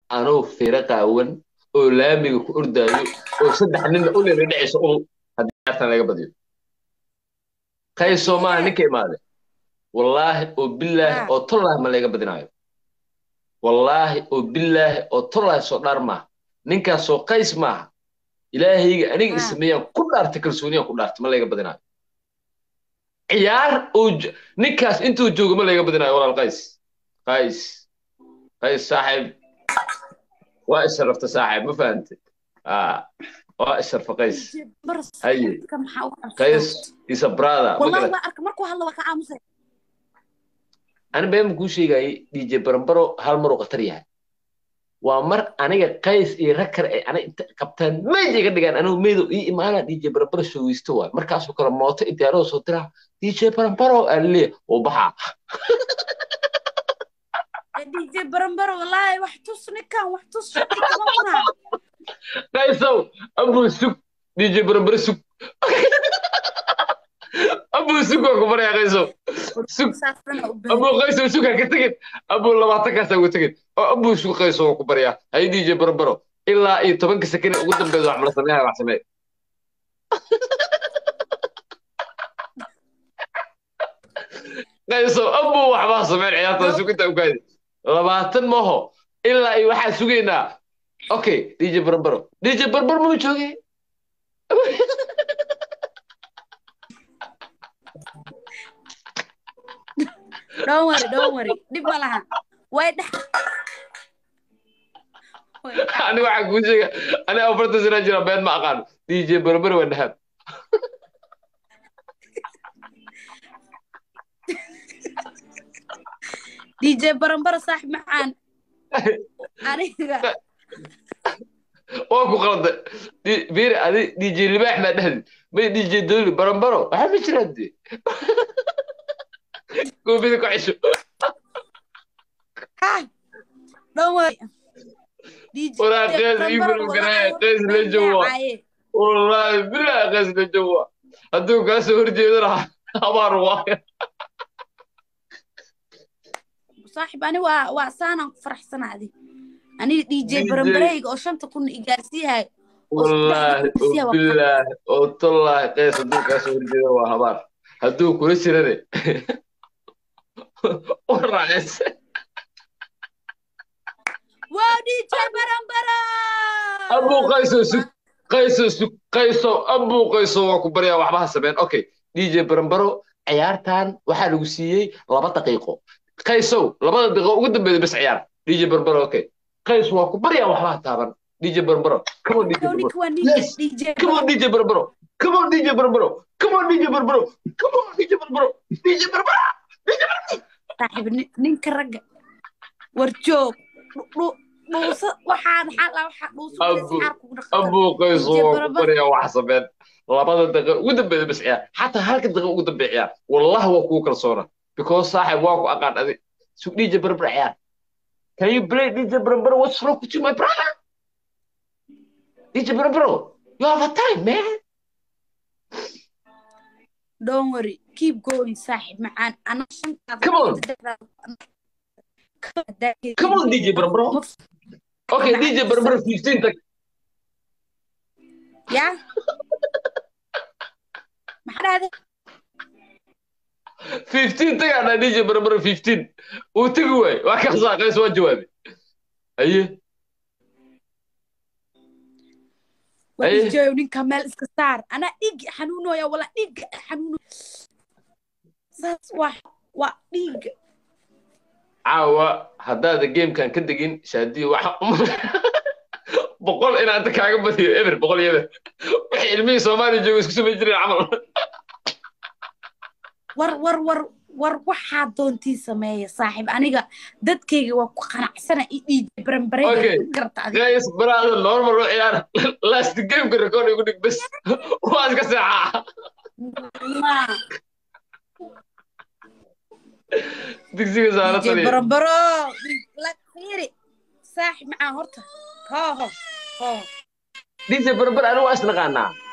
anoo feere qaawan oo laamiga ku ordaayo oo saddex ninna u leela dhacayso ul haddii ciyaartan laga badiyo qaysoo maaha ninka imaade wallaahi oo bilaahi oo tollaahi ma laga badinaayo wallaahi oo bilaahi oo tollaahi soo dhaar maaha ninkaasoo qays maaha ilaahayga aniga isameeyaan ku dhaartay kalsooniyaan ku dhaartay ma laga badinaayo ciyaar oo ninkaas intuu joogo ma laga badinaayo walaal qays qays qays saaxiib waa isharafta saaxiib ma fahantay waa isharfa qays haye qays is a brother ani beema kuu sheegayay dj barambaro hal maruu khatar yahay waa mar aniga qays iyo rakar ay ana inta qabtaan meyd iga dhigaan anigu meydo ii imaanaa dj barambaro showeysto waay markaasoo kale mooto idiyaarada soo diraa dj barambaro aa leeya oo baxaa dj barambaro wallaahi wax tus ninkan wax tus qaysow abuu sug dj barambaro sug abuu sug waa ku baraya qaysow sug abuu qaysow sug ha ka tegin abuu labaatankaas ha uga tegin oo abuu sug qaysow waa ku baraya hay dj barambaro ilaa iyo tobanka sekene ugu dambeeda wax mala sameeya wax samee qaysow abuu waxbaa sameyn ciyaarta suginta ugaadi labaatan maho ilaa iyo waxaa sugaynaa okay dj barbaro dj barbaro mama jooge don't worry don't worry dhib ma laha way dhex ani waxaa kuu sheega ani afartan sana jira been ma aqaano dj barbaro waa dhahab dj barambaro saaxib macaan aniga waa ku qalda bir adi dj libaax maa dhahdi may dj doli barambaro waxaa ma jiraan de koofida ku cesho walaa qeys iibinu garaya qeys la jowa wallaahi bilaa qeys la jowa hadduu kaa soo horjeedana habaar waaya saaxib ani waa waa saanaan ku faraxsanaadi aniga dj barambareyga oo shanta kun igaarsiiyahay wallaahi oo bilaahi oo tollaahi qeys hadduu kaa soo horjeeda waa habaar hadduu kula jirane waraace wow dj barambara abuu qayso sug qayso sug qayso abuu qayso waa ku baryaa waxba ha sameen okay dj barambaro ciyaartan waxaa lagu siiyey laba daqiiqo qaysow labada daqiiqo ugu dambeeya bes ciyaar dj barbaro okay qays waa ku baryaa waxbaa taaban dj barbaro come on dj barbaro yes come on dj barbaro come on dj barbaro come on dj barbaro come on dj barbaro dj barbaro dj barbaro saaxiib ninka ragga war joog dhuusa waxaa maxaa la waxaa dhuusa abuu qayso waa ku baryaa wax sameen labada daqiiqo ugu dambeeya bes ciyaar xataa halka daqiiqo ugu dambeeya ciyaar wallahi waa kugu kalsoona because saaxib waa ku aqaan adi sug dj barbar ciyaar can you play dj barbar what's wrong with you my brother dj barbar you have a time man don't worry keep going saaxib macaan ana shantaada come on come on dj barbar okay dj barbar 15 tag ya maxaa dhahday 15 tagaana dj barbar 15 uu tagi waay waa ka saaqays waa jawaabe aye wadijoyo ninka meel iska saar anaa dhiig xanuunoya wala dhiig xanuuno saas waa waa dhiig caawa haddaada gamekan ka degin shaadiyo waxa boqol inaanta kaaga badiyo eber boqol iyo eber waxay ilmihii soomaaliya jooga isku samayn jireen camal war war war war waxaa doontii sameeya saaxiib aniga dadkayga waa ku qanacsana i dhiijay baranbaregays baraada normal u ciyaar last gameka record igu dhig bes waa iska seexaa digsiga saaratan barambaro lakiri saaxiib macaa horta ho ho ho dj barbar anigu waa isnaqaanaa